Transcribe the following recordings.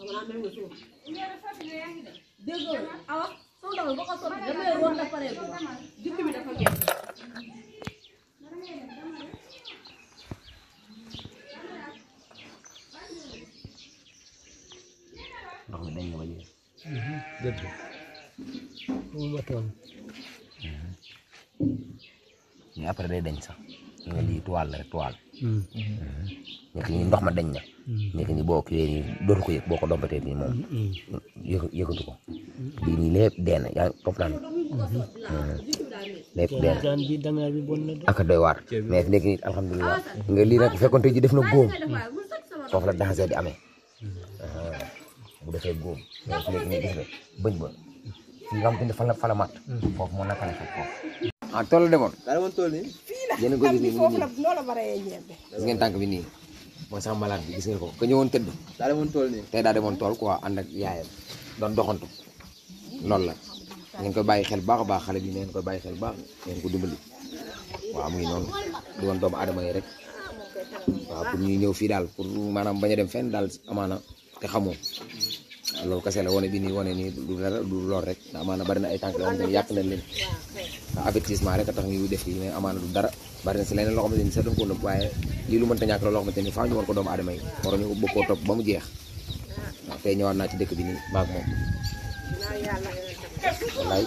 dégg nga awa sama doom boo ko sotti damay roon la pare jukk bi dafa jeex ndox mi dañ na ba jeex dëgg mu matoon mais après day dañ sax nga lii toile la rek toile nekk ni ndox ma dañ na nekk ni boo kiiwee nii dootu ko yëg boo ko dompatee nii moom yëg yëgatu ko lii nii lépp dee na yaa ngi comprendre lépp dee na daan bi dangaa bi bon na de ak doy waar mais fi nekk nii alhamdulilah nga lii nag bu fekkoon tey ji def na góom foofu la danger di amee bu defee góom mais fi nekk nii gis nga bëñ ba fii nga xam te ne fa la fa la mat foofu moo naka la foofu foofu ah tool la demoon daa demoon tool nii yéen a ko gis nii foofu nii la noo la baree ñebe gis ngeen tànk bi nii mooy sax malade bi gis ngeen ko ka ñëwoon tëdd daa demoon tool nii tey daa demoon tool quoi ànd ak yaayam doon doxantu loolu la ngeen koy bàyyi xel baax a baax xale bi ngeen koy bàyyi xel baax ngeen ko dimbali waaw mu ngi noonu di woon doomu aadama yi rek waaw pour ñuy ñëw fii daal pour maanaam bañ a dem fenn daal amaana te xamoo loolu kese la wane bi nii wane nii du dara du lool rek ndax amaana bari na ay tànk yoo xamante ni yàq nañ leen ndax avertissement rek a tax ñu def lii mais amaana du dara bari na si leneen loo xamante ni sax dañ ko nëbb waaye lii lu mënta ñàkk la loo xamante ni faaw ñu war ko doomu aadama yi war ñu bëgg koo topp ba mu jeex waaw tey ñëwaat naa ci dëkk bi nii maag moom wallaay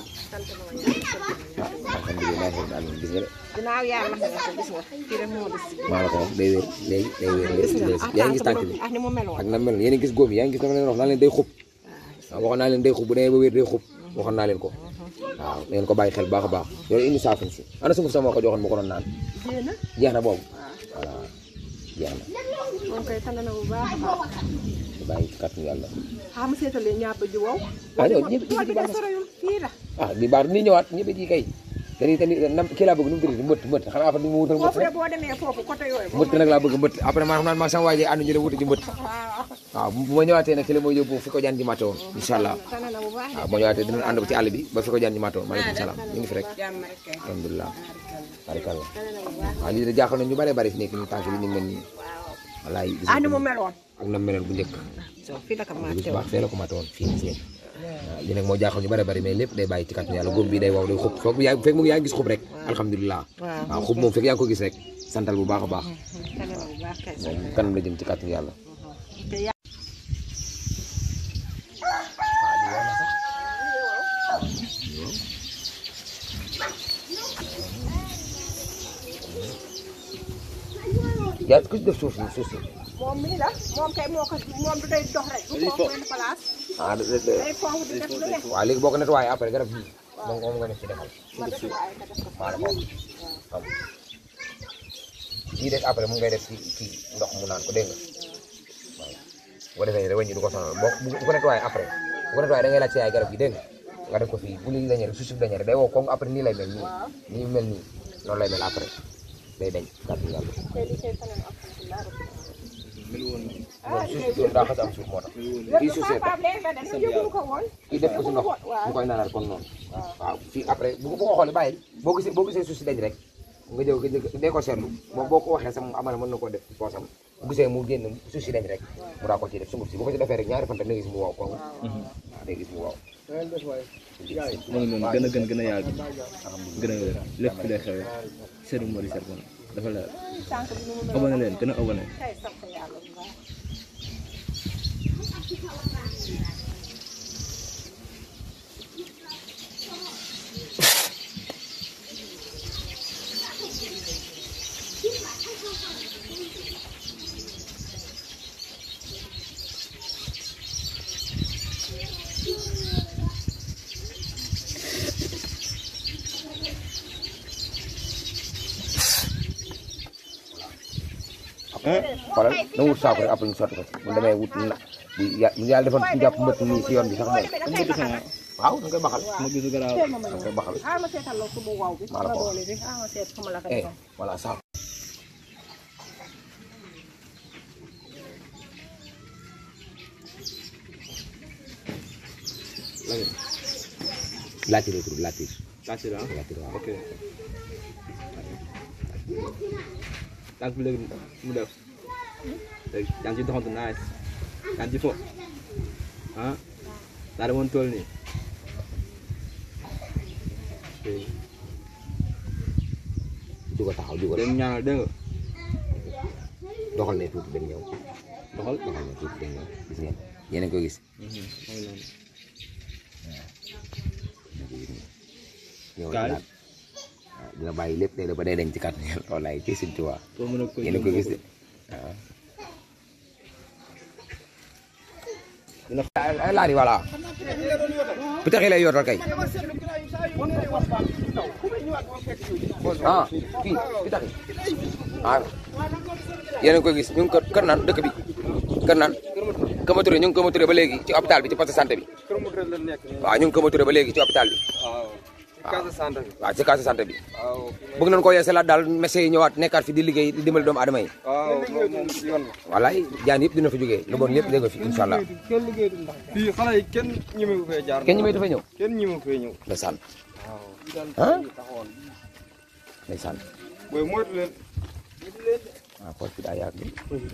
ah alhamdulilah rabbil alamin gis nga de ginnaaw yàlla nga ko gis nga kii rek moo des maa la ko wax day wér léegi day wér léegi yaa ngi gis tànk bi ah ni mu meloon ak na mel yéen a ngi gis góom yi yaa ngi gis dama leen wax naa leen day xub waaw waxoon naa leen day xub bu demee ba wér day xub waxoon naa leen ko waaw na ngeen ko bàyyi xel baax a baax yow indi saafin si ana sunguf sama ko joxoon ma ko doon naan jéena jeex na boobu voilà jeex na moom koy tànn na bu baax a baax ñu bàyyi ci kàttanu yàlla xam nga seetalee ñàpp ji wow ah ñëw ñëpp tool ci bi baax de na soreyul fii la ah di baax ni ñëwaat ñëpp ci kay te ni te ni nam kii laa bëgg nu mu tudd mbëtt mbëtt xanaa après ni mu wutal mbëtt foofu de rek boo demee foofu côté yooyu mbëtt nag laa bëgg mbëtt après maa xam naa maa sama waa ji ànd ñu dem wuti ci mbëtt waaw waaw bu ma ñëwaatee nag ci la mooy yóbbu fi ko jaan ji matte woon incha allah tànn na bu baax waaw boo ñëwaatee dinañ ànd ko ci àll bi ba fi ko jaan ji matte woon maaleykum salaam ñu ngi fi rek jàmm rek kay alhamdulilah barikalla tànn na bu baax waaw lii de jaaxal na ñu bare bari fi nekk nii tànk bi ni mel nii wallaay gis ah ni nga mu ko meloon ak na meloon bu njëkk so fii la ko bu màtte baax fee la ko matte woon fii nii waaw lii nag moo jaaxal ñu bare bari mais lépp day bàyyi ci kàttanu yàlla góob bi day waw day xub foog yaa fekk mu ngi yaa ngi gis xub rek alhamdulilah waaw waaw xub moom fekk yaa ngi ko gis rek santal bu baax a baax tànn na bu baax kay moom kanam la jëm ci kàttanu yàlla te yà- yaa ku ci def suuf si suuf si moom mii la moom kay moo ko moom du day dox rek du toog benn place ah de- de- de- day foofu di def lu ne waaw léegi boo ko nettoyé après garab gi moom moom nga def ci defal ma def waaye ka def ko maa la ko wax xam lii des après mu ngay def ci ci ndox mu naan ko dégg nga waaw bu ko defee rek wëñ ñi du ko sonal boo bu bu ko nettoyé après bu ko nettoyé da ngay laaj ci ay garab gi dégg nga nga def ko fii bu lii dañee rek su suuf dañee rek day wow comme après nii lay mel nii nii mel nii noonu lay mel après day dañ kàttu yàlla tey li koy tànn na alhamdulilah rabbil moom suuf si daa xas am suuf moo tax kii suuf see tax Pape léegi nag dañu yëgul ko woon kii def ko si ndox mu koy naanal kon noonu waaw fii après bu ko bu ko xoolee bàyyi boo gisee boo gisee suuf si dañ rek nga jëw nga jëw dee ko seetlu moom boo ko waxee sax mu amana mën na koo def ci poosam bu gisee mu génn suuf si dañ rek mu daa ko ciy def sunguf si bu ko ci defee rek ñaari fan tam da nga gis mu wow ko waaw da nga gis mu wow moo ngi noonu gën a gën gën a yàgg gën a wér lépp fi lay xewee Serigne Mody Serpent dafa leer tànk bi nu mu mel abonné leen gën a abonné tey sant yàlla bu baax xoolal na wut saako rek après ñu sotti ko ci bu demee wut na bu ya- bu yàlla defoon ku jàpp mbëtt nii si yoon bi sax moom waaw da nga koy baxal ma gisu garaaw da nga koy baxal ah ma seetal la subu waw bi Maa la ma ko wax. doole bi ah ma seet xama la ko eh defal voilà saako laajte lay tudd laajte laajte la laajte waaw ok tànk bi léegi mu def léegi yaa ngi ci doxantu nice yaa ngi ci fo ah daa demoon tool nii jugo taxaw jugo leen ñaanal dégg nga doxal ne tuuti benn ñëw doxal doxal ne tuuti benn ñëw gis ngeen yéen a ngi koy gis mooy noonu ñëw Kaay. laat waaw dina bàyyi lépp day da ba day dañ ci kàttan yàlla wallaay ci Sëñ Tuubaa pour mën a ko yéen a koy gis de waaw ay laari voilà pitax yi lay yootal kay ah kii pitax yi ah yéen a ngi koy gis ñu ngi kër kër naan dëkk bi kër naan Kama Touré ñu ngi Kama Touré ba léegi ci hôpital bi ci poste de santé bi kër mu la nekk nii waaw ñu ngi Kama Touré ba léegi ci hôpital bi waaw case de santé bi waaw ci case de santé bi waaw bëgg nañu ko yeesalaat daal médecin yi ñëwaat nekkaat fi di liggéey di dimbali doomu aadama yi waaw moom moom yoon la wallaay jaan yëpp dina fa jógee lu bon lépp dégg fi incha allah fii xale yi kenn ñemewu fee jaar kenn ñi may dafay ñëw kenn ñemewu fee ñëw ndeysaan waaw ah taxawoon ndeysaan booy moytu leen waaw poche bi daa yàgg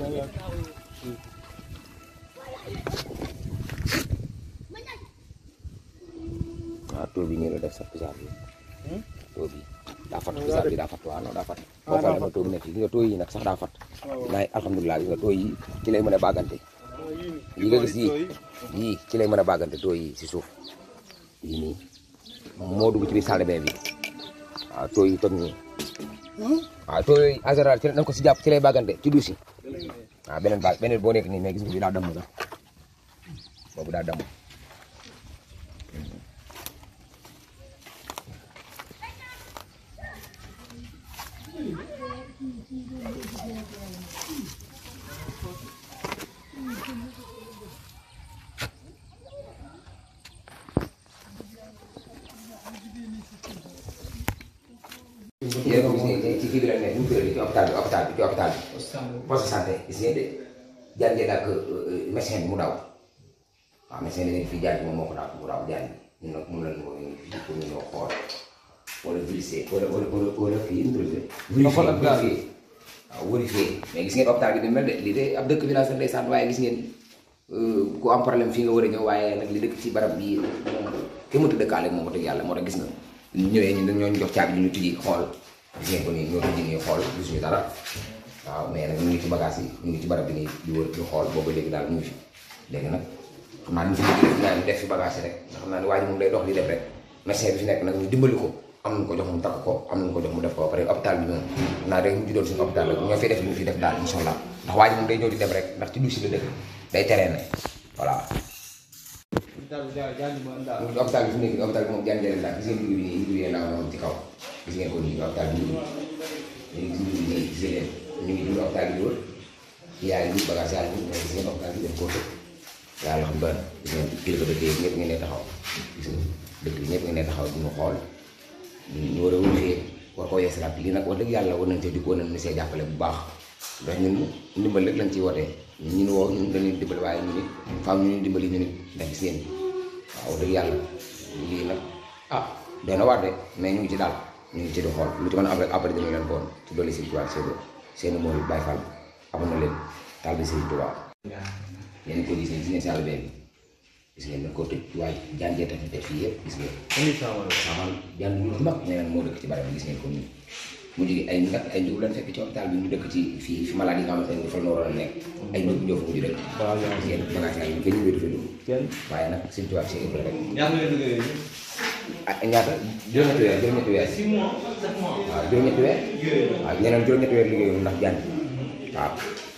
waaw taux bi nii la def sax pisaab bi taux bi daa fat pisaab bi daa fat waaw non daa fat boo xoolee ma taux bi nekk gis nga taux yi nag sax daa fat naay alhamdulilah gis nga taux yi ci lay mën a bàggante yi nga gis yii yii ci lay mën a bàggante taux yi si suuf yii nii moo dugg ci biir salle de bain bi waaw taux yi toj nii waaw taux yooyu en général ci la dañ ko si jàpp ci lay bàggante ci duus yi waaw beneen ba beneen boo nekk nii mais gis nga bi daa damm sax boobu daa damm yéen a ko gis ne ci kii bi la nekk ñu tuddee ci hôpital bi hôpital bi ci hôpital bi poste de santé gis ngeen de jàngee ak médecin bi mu daw waaw médecin bi nekk fii jàng moom moo ko daw mu daw jàng ñun nag mun nañu ko ñu fii pour ñu ñëw xool wala vérifier wala wala wala wala kii nu mu tuddee vérifier vérifier waaw vérifier mais gis ngeen hôpital bi ni mel de lii de ab dëkk bi laa sax ndeysaan waaye gis ngeen ku am problème fii nga war a ñëw waaye nag li dëkk ci barab bii moom kenn mënta dëkkaale moom wax dëgg yàlla moo tax gis nga ñu ñëwee ñun dañoo jox caabi ñu tijji xool gis ngeen ko nii ñoo tijji nii xool gisuñu dara waaw mais nag ñu ngi ci bagage yi ñu ngi ci barab bi nii di wër di xool boobu léegi daal ñu ngi fi léegi nag xam naa ñu fi liggéey fi naan def fi bagage yi rek ndax xam naa ne waa ji moom day dox di def rek médecin bi fi nekk nag ñu dimbali ko am nañu ko jox mu takk ko am nañu ko jox mu def ko ba pare hôpital bi moom xam naa rek ñu ci doon suñu hôpital rek ñoo fay def li ñu fi def daal incha allah ndax waa ji moom day ñëw di dem rek ndax ci duusi la dëkk day teree ne voilà hôpital bi fi nekk hôpital bi moom jaan jëlee daal gis ngeen dugub bi nii dugub yi laa woon ci kaw gis ngeen ko nii hôpital bi dugub léegi gis dugub bi nii gis ngeen ñu ngi dund hôpital bi di wër yaa ngi bagage yaa ngi mais gis ngeen hôpital bi dañ koo tëj yàlla xam doon gis ngeen kilifa dëkk yi ñëpp ngeen ne taxaw gis nga dëkk bi ñëpp ngeen ne taxaw di ñu xool ñu war a wërfee war koo yeesalaat lii nag wax dëgg yàlla war nañ cee di ko nañ see jàppale bu baax ndax ñun ndimbal rek lañ ciy wootee ñun ñun woo ñun dañuy dimbali waaye ñu nit faam ñu ñuy dimbali ñu nit ndax gis ngeen waaw dëgg yàlla lii nag ah doy na waar de mais ñu ngi ci daal ñu ngi ci di xool lu ci mën a am rek après dinañ leen ko woon ci dolli Sëriñ Tuubaa seen seen mooy Baay Fall amoon na leen taal bi Sëriñ Tuubaa yéen ko gis ngeen gis ngeen salle bi gis ngeen dañ ko tëj waaye jàngee tax def fii yëpp gis ngeen xamal jàng ñu mag ñeneen moo dëkk ci barab bi gis ngeen ko nii mu jóge ay nag ay njóobu lañ fekk ci hôpital bi ñu dëkk ci fii fi malade yi nga xamante ne dafa nooroon a nekk ay njóobu ñoo fa mujj dëkk gis ngeen bagage yaa ngi kenn ñu wéetu fa dugg waaye nag Sëriñ Tuubaa Cheikh Ibrahima rek ah ñaata juróom-ñetti weer juróom-ñetti weer waaw juróom-ñetti weer waaw ñeneen juróom-ñetti weer liggéeyul ndax jàng waaw